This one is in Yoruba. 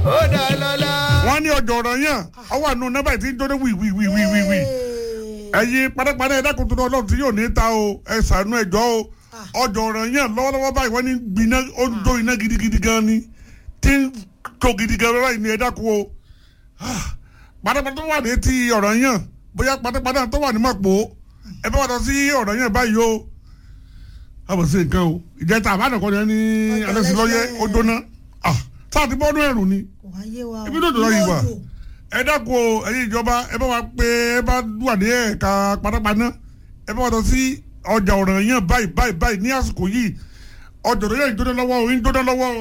ó dá lọ́lá. wọ́n ní ọjọ́ ọ̀rọ̀ yẹn ọwọ́ àánú nọ́mbà tí ń jóná wíwíwíwíwí ẹ̀yin padàpadà ẹ̀dá kò tó lọ ọlọ́run tí yóò ní ta o ẹ ṣàánú ẹjọ́ o ọjọ́ ọ̀rọ̀ yẹn lọ́wọ́lọ́wọ́ báyìí wọ́n ní gbiná ó ń jó iná gidigidi gan ni tí ń tó gidi gan báyìí ní ẹ̀dá kú o padàpadà tó wà ní ti ọ̀rọ̀ yẹn bóyá padàpadà tó wà ní mọ̀pọ̀ ẹ bá wà lọ sí ọ̀rọ̀ yẹn báyìí o àbọ̀ sí nǹkan o ìjẹta àbádọ́kọ́ ni ẹni alẹ́sìlọ́yẹ ó jóná sáà ti bọ́ọ̀nù ẹ̀rù ni kò wá yé wa ibi tó dọ̀rọ̀ yìí wà ẹ dákun o ẹ̀yin ìjọba ẹ bá wa pé ẹ bá wà ní ẹ̀ka panápaná ẹ bá wa lọ sí ọjà ọ̀ràn yẹn báyìí báyìí báyìí ní àsìkò yìí ọjà ọ̀ràn yẹn ń jóná lọ́wọ́ o ń jóná lọ́wọ́ o.